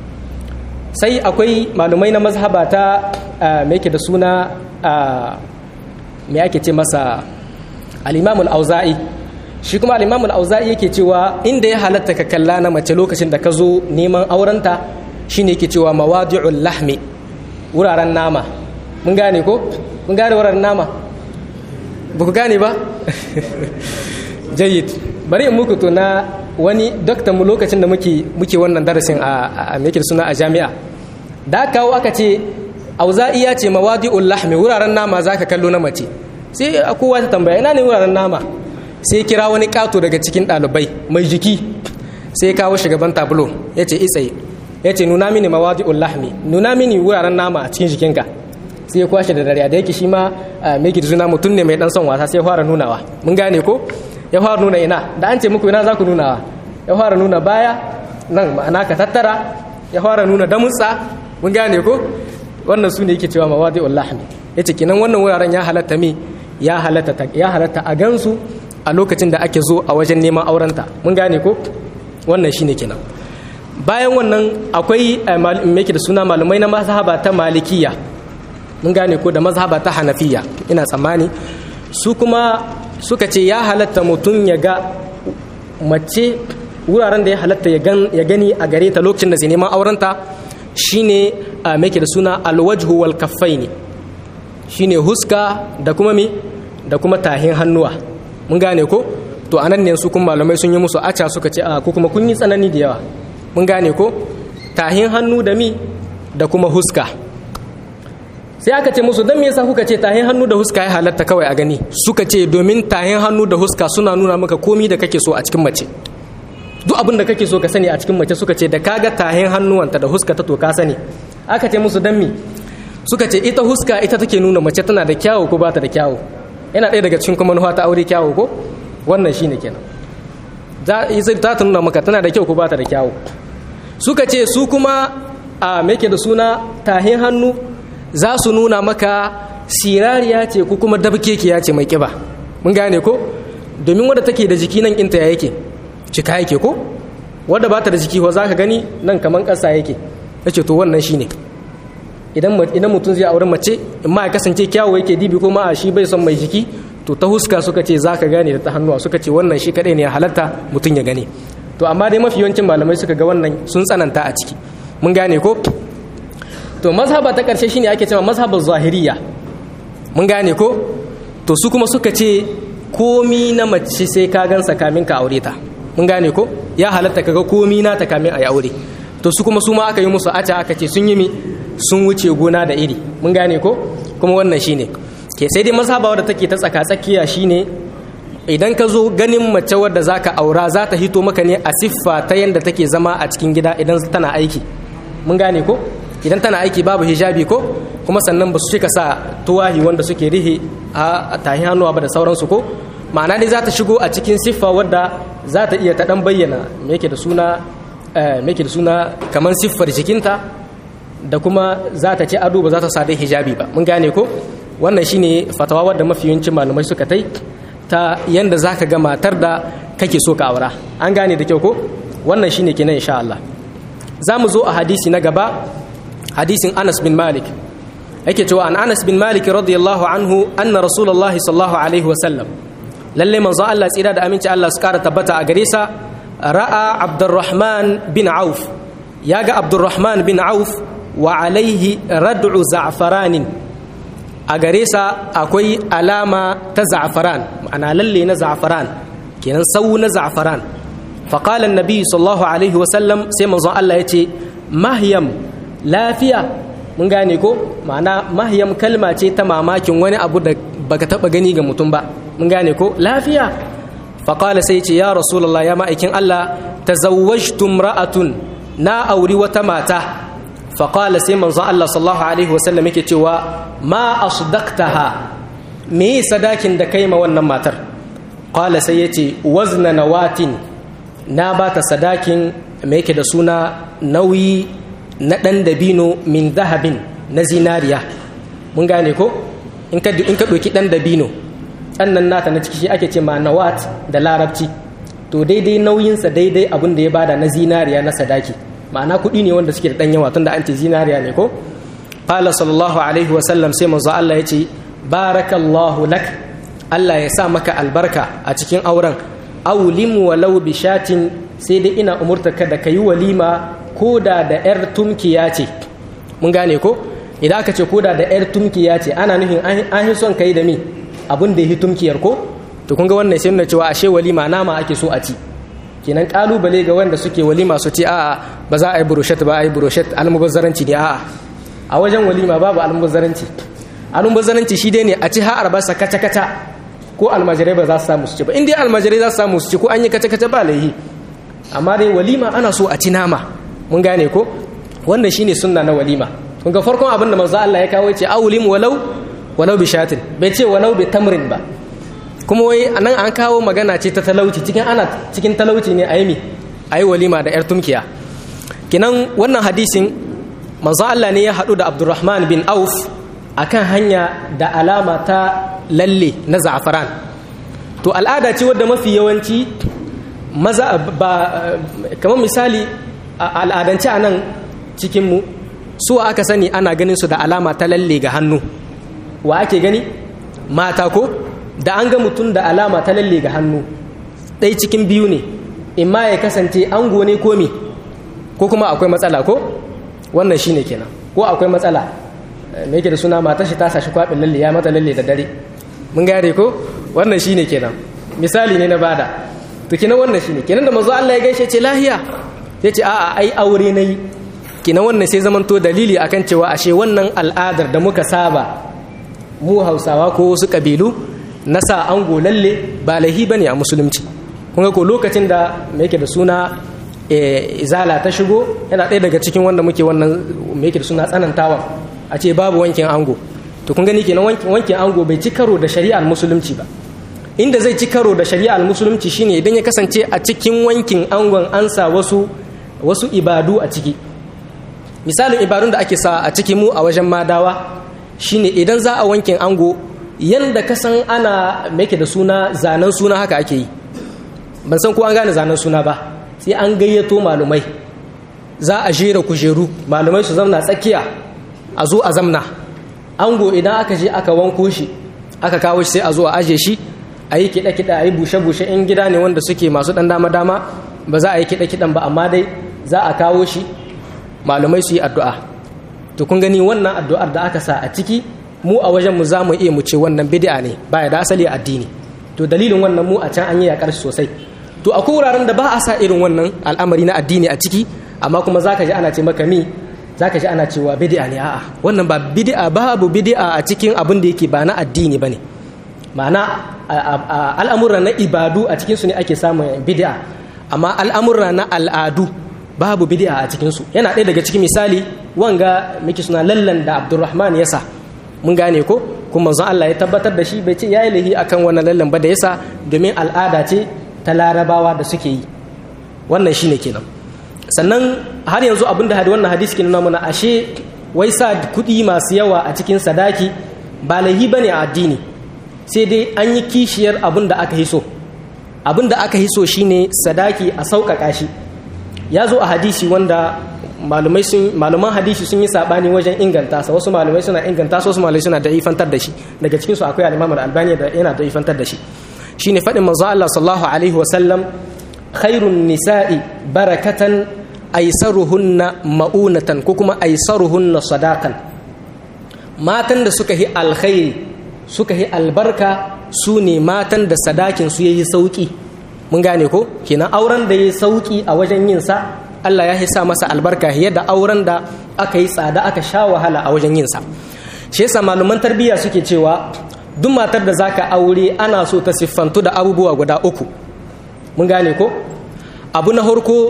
sai akwai malumai na mazhaba ta me yake da suna me ake ce masa al-imam al-auza'i shi kuma al-imam al-auza'i yake cewa inda ya halatta ka kalla na mace lokacin da ka zo neman aurenta shine yake cewa mawadi'ul lahmi wuraren nama mun gane ko mun gane wuraren nama ba ku gane ba jayyid bari in muku to na wani doktan mu lokacin da muke muke wannan darasin a a suna a jami'a da kawo aka ce auza'i ya ce mawadi'ul lahmi wuraren nama zaka kallo na mace sai kowa ta tambaya ina ne wuraren nama sai kira wani kato daga cikin ɗalibai mai jiki sai kawo shugaban tablo ya ce itsaye ya ce nuna mini mawadi'ul lahmi nuna mini wuraren nama a cikin jikinka sai ya kwashe da dariya da yake shi ma mai suna mutum ne mai dan son wasa sai ya fara nunawa mun gane ko ya fara nuna ina da an ce muku ina za ku nunawa ya fara nuna baya nan ma'ana ka tattara ya fara nuna damutsa mun gane ko wannan su ne yake cewa mawadi'ul lahmi yace kinan wannan wuraren ya halatta mi ya halatta ya halatta a gansu a lokacin da ake zo a wajen neman aurenta mun gane ko wannan shine kenan bayan wannan akwai me da suna malumai na mazhaba ta malikiya mun gane ko da mazhaba ta hanafiya ina tsammani su kuma suka ce ya halatta mutum ya ga mace wuraren da ya halatta ya gani a gare ta lokacin da zai neman aurenta shine a make da suna alwajhu wal kaffaini shine huska da kuma mi da kuma tahin hannuwa mun gane ko to anan ne su kuma malamai sun yi musu aca suka ce a ko kuma kun yi tsanani da yawa mun gane ko tahin hannu da mi da kuma huska sai aka ce musu don me yasa kuka ce tahin hannu da huska ya halatta kawai a gani suka ce domin tahin hannu da huska suna nuna maka komi da kake so a cikin mace duk abin da kake so ka sani a cikin mace suka ce da kaga tahin hannuwanta da huska ta to ka sani aka ce musu dan mi suka ce ita huska ita take nuna mace tana da kyawu ko ba ta da kyawu yana ɗaya daga cikin kuma ta aure kyawu ko wannan shine kenan za ta nuna maka tana da kyau ko ba ta da kyawu suka ce su kuma a meke da suna tahin hannu za su nuna maka sirariya ce ko kuma dabkekiya ce mai kiba mun gane ko domin wadda take da jiki nan kinta ya yake cika yake ko wadda ba ta da jiki ko za ka gani nan kaman ƙasa yake ya ce to wannan shine idan mutum zai aure mace in ma ya kasance kyawu yake dibi ko ma a shi bai son mai jiki to ta huska suka ce za ka gane da ta hannuwa suka ce wannan shi kaɗai ne ya halatta mutum ya gane to amma dai mafi yawancin malamai suka ga wannan sun tsananta a ciki mun gane ko to mazhaba ta ƙarshe shine ake cewa mazhabar zahiriya mun gane ko to su kuma suka ce komi na mace sai ka gansa kamin ka aure ta mun gane ko ya halatta kaga komi na ta kamin a yi aure to su kuma su ma aka yi musu aca aka ce sun yi mi sun wuce gona da iri mun gane ko kuma wannan shine ke sai dai mazhaba wadda take ta tsaka tsakiya shine idan ka zo ganin mace wadda zaka aura za ta hito maka ne a siffa ta yadda take zama a cikin gida idan tana aiki mun gane ko idan tana aiki babu hijabi ko kuma sannan ba su cika sa tuwahi wanda suke rihe a tahi hannuwa ba da sauransu ko ma'ana dai za ta shigo a cikin siffa wadda za ta iya ta dan bayyana me yake da suna me yake da suna kamar siffar jikinta da kuma za ta ci ado ba za ta sa dai hijabi ba mun gane ko wannan shine fatawa wadda mafi yawancin malamai suka tai ta yanda za ka ga matar da kake so ka aura an gane da kyau ko wannan shine kenan insha Allah za mu zo a hadisi na gaba hadisin Anas bin Malik yake cewa an Anas bin Malik radiyallahu anhu anna Rasulullahi sallallahu alaihi wa sallam lalle manzo Allah tsira da aminci Allah su kara tabbata a gare sa ra'a Abdurrahman bin Auf ya ga Abdurrahman bin Auf wa alaihi rad'u za'faranin a gare sa akwai alama ta za'faran ma'ana lalle na za'faran kenan sau na za'faran faqala an-nabi sallallahu alaihi wa sallam sai manzo Allah yace mahyam lafiya mun gane ko ma'ana mahyam kalma ce ta mamakin wani abu da baka taba gani ga mutum ba mun gane ko lafiya faqala sai ce ya rasulullah ya ma'aikin Allah tazawwajtu imra'atun na auri wata mata faqala sai manzo Allah sallallahu alaihi wasallam yake cewa ma asdaqtaha me sadakin da kai ma wannan matar qala sai yace wazna nawatin na bata sadakin me yake da suna nauyi na ɗan dabino min zahabin na zinariya mun gane ko in ka ɗauki ɗan dabino ɗan nan nata na ciki shi ake ce ma nawat da larabci to daidai nauyinsa daidai abin da ya bada na zinariya na sadaki ma'ana kuɗi ne wanda suke da ɗan yawa tunda an ce zinariya ne ko qala sallallahu alaihi wa sallam sai manzo Allah ya ce barakallahu lak Allah ya sa maka albarka a cikin auren aulimu walau bishatin sai dai ina umurta ka da kayi walima ko da da yar tumkiya ce mun gane ko idan aka ce ko da da yar tumkiya ce ana nufin an yi son kai da mi abin da yi tumkiyar ko to kun ga wannan sai nuna cewa ashe walima nama ake so a ci kenan kalubale ga wanda suke walima su ce a'a ba za a yi burushet ba a yi burushet almubazzaranci ne a'a a wajen walima babu almubazzaranci almubazzaranci shi dai ne a ci har albasa kaca kaca ko almajirai ba za su samu su ci ba in dai almajirai za su samu su ci ko an yi kaca kaca ba laihi amma dai walima ana so a ci nama mun gane ko wannan shine sunna na walima kun ga farkon abin da manzo Allah ya kawo ya ce awlim walau walau bi shatin bai ce walau bi tamrin ba kuma wai anan an kawo magana ce ta talauci cikin ana cikin talauci ne a yi mi a yi walima da 'yar tumkiya kinan wannan hadisin manzo Allah ne ya haɗu da Abdurrahman bin Auf akan hanya da alama ta lalle na za'afaran to al'ada ce wadda mafi yawanci maza ba kamar misali al'adance a nan cikinmu su aka sani ana ganin su da alama ta lalle ga hannu wa ake gani mata ko da an ga mutum da alama ta lalle ga hannu ɗai cikin biyu ne imma ya kasance ango ne ko me ko kuma akwai matsala ko wannan shine kenan ko akwai matsala me yake da suna matar shi ta sashi kwaɓin lalle ya mata lalle da dare mun gare ko wannan shine kenan misali ne na bada to kenan wannan shine kenan da manzo Allah ya gaishe ce lahiya ya ce a'a ai aure nayi kenan wannan sai zamanto dalili akan cewa ashe wannan al'adar da muka saba mu Hausawa ko wasu kabilu na sa ango lalle ba lahi bane a musulunci kun ko lokacin da me yake da suna izala ta shigo yana ɗaya daga cikin wanda muke wannan me yake da suna tsanantawa a ce babu wankin ango to kun gani kenan wankin ango bai ci karo da shari'ar musulunci ba inda zai ci karo da shari'ar musulunci shine idan ya kasance a cikin wankin angon an sa wasu wasu ibadu a ciki misalin ibadun da ake sa a cikin mu a wajen madawa shine idan za a wankin ango yanda ka san ana me yake da suna zanen suna haka ake yi ban san ko an gane zanen suna ba sai an gayyato malumai za a jera kujeru malumai su zamna tsakiya a zo a zamna ango idan aka je aka wanko shi aka kawo shi sai a zo a aje shi a yi kiɗa-kiɗa a yi bushe-bushe in gida ne wanda suke masu ɗan dama-dama ba za a yi kiɗa-kiɗan ba amma dai za a kawo shi malumai su yi addu'a to kun gani wannan addu'ar da aka sa a ciki mu a wajen mu za mu iya mu ce wannan bid'a ne baya da asali addini to dalilin wannan mu a can an yi yakar sosai to akwai wuraren da ba a sa irin wannan al'amari na addini a ciki amma kuma zaka ji ana ce maka mi zaka ji ana cewa bid'a ne a'a wannan ba bid'a babu bid'a a cikin abin da yake ba na addini bane ma'ana al'amura na ibadu a cikin su ne ake samun bid'a amma al'amura na al'adu babu bid'a a cikin su yana ɗaya daga cikin misali wanga miki suna lallan da Abdulrahman yasa mun gane ko kuma manzon Allah ya tabbatar da shi bai ce yayi lahi akan wannan lallan ba da yasa domin al'ada ce ta larabawa da suke yi wannan shine kenan sannan har yanzu abin da wannan hadisi ke nuna mana ashe wai sa kuɗi masu yawa a cikin sadaki ba lahi bane a addini sai dai an yi kishiyar abin da aka hiso abin da aka hiso shine sadaki a sauƙaƙa shi ya zo a hadisi wanda malumai sun maluman hadisi sun yi sabani wajen inganta sa wasu malumai suna inganta su wasu malumai suna da ifantar da shi daga cikin su akwai al-Imam al-Albani da yana da ifantar da shi shine fadin manzo Allah sallallahu alaihi wa sallam khairun nisa'i barakatan aisaruhunna ma'unatan ko kuma aisaruhunna sadaqan matan da suka yi alkhairi suka yi albarka su ne matan da sadakin su yayi sauki mun gane ko kenan auren da yayi sauki a wajen yin sa Allah ya sa masa albarka yadda auren da aka yi tsada aka sha wahala a wajen yin sa shi yasa malaman tarbiyya suke cewa duk matar da zaka aure ana so ta siffantu da abubuwa guda uku mun gane ko abu na harko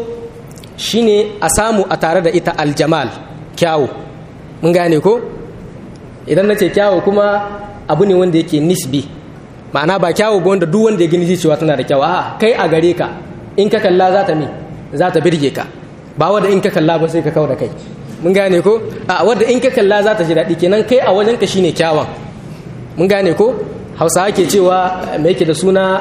shine a samu a tare da ita aljamal kyawu mun gane ko idan na ce kyawu kuma abu ne wanda yake nisbi ma'ana ba kyawu ba wanda duk wanda ya gani cewa tana da kyawu a kai a gare ka in ka kalla za ta mi za ta birge ka ba wadda in ka kalla ba sai ka kawo da kai mun gane ko a wadda in ka kalla za ta ji daɗi kenan kai a wajen ka shine kyawan mun gane ko hausa ake cewa me yake da suna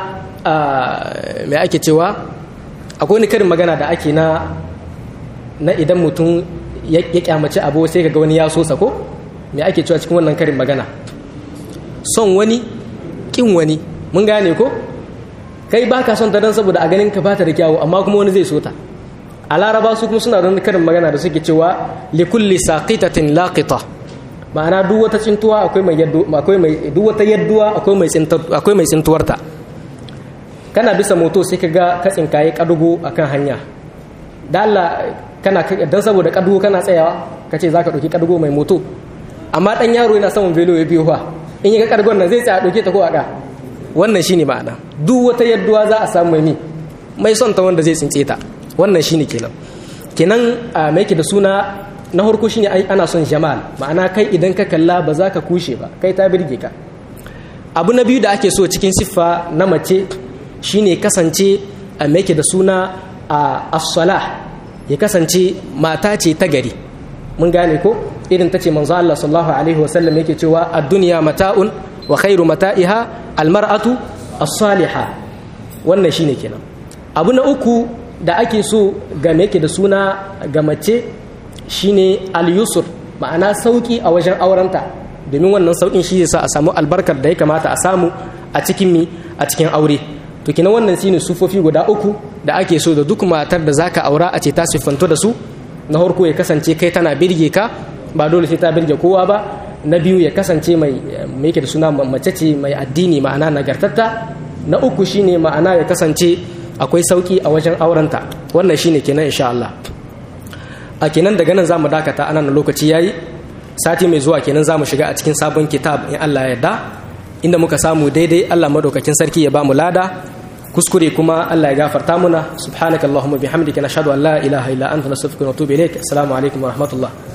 me ake cewa akwai wani karin magana da ake na na idan mutum ya kyamaci abu sai ga wani ya sosa ko me ake cewa cikin wannan karin magana son wani kin wani mun gane ko kai ba ka son ta don saboda a ganin ka bata da kyawu amma kuma wani zai so ta a laraba su kuma suna da karin magana da suke cewa likulli saqitatin laqita ma'ana duk wata tsintuwa akwai mai yaddu akwai mai duk wata yadduwa akwai mai tsintar akwai mai tsintuwarta kana bisa moto sai ka ga ka tsinkaye kadugo akan hanya da Allah kana dan saboda kadugo kana tsayawa kace zaka dauki kadugo mai moto amma dan yaro yana saman velo ya biyo fa in ya ga kadugon nan zai tsaya dauke ta ko aka wannan shine ma'ana duk wata yadduwa za a samu mai mai son ta wanda zai tsince ta wannan shine kenan kenan me yake da suna na harko shine ana son jamal ma'ana kai idan ka kalla ba za ka kushe ba kai ta birge ka abu na biyu da ake so cikin siffa na mace shine kasance a me yake da suna a as-salah ya kasance mata ce ta gari mun gane ko irin ta ce manzo Allah sallallahu alaihi wasallam yake cewa ad-dunya mata'un wa khairu mata'iha al-mar'atu as-salihah wannan shine kenan abu na uku da ake so ga me yake da suna ga mace shine al-yusr ma'ana sauki a wajen aurenta domin wannan saukin shi yasa a samu albarkar da ya kamata a samu a cikin mi a cikin aure to kina wannan shine sufofi guda uku da ake so da duk matar da zaka aura a ce ta siffanto da su na farko ya kasance kai tana birge ka ba dole sai ta birge kowa ba na biyu ya kasance mai mai yake da suna mace ce mai addini ma'ana nagartatta na uku shine ma'ana ya kasance akwai sauki a wajen aurenta wannan shine kenan insha Allah a kenan daga nan zamu dakata anan lokaci yayi sati mai zuwa kenan zamu shiga a cikin sabon kitab in Allah ya yarda inda muka samu daidai Allah madaukakin sarki ya bamu lada kuskure kuma Allah ya gafarta muna subhanakallahumma bihamdika nashhadu an la ilaha illa anta nastaghfiruka wa natubu ilaik assalamu alaikum wa rahmatullah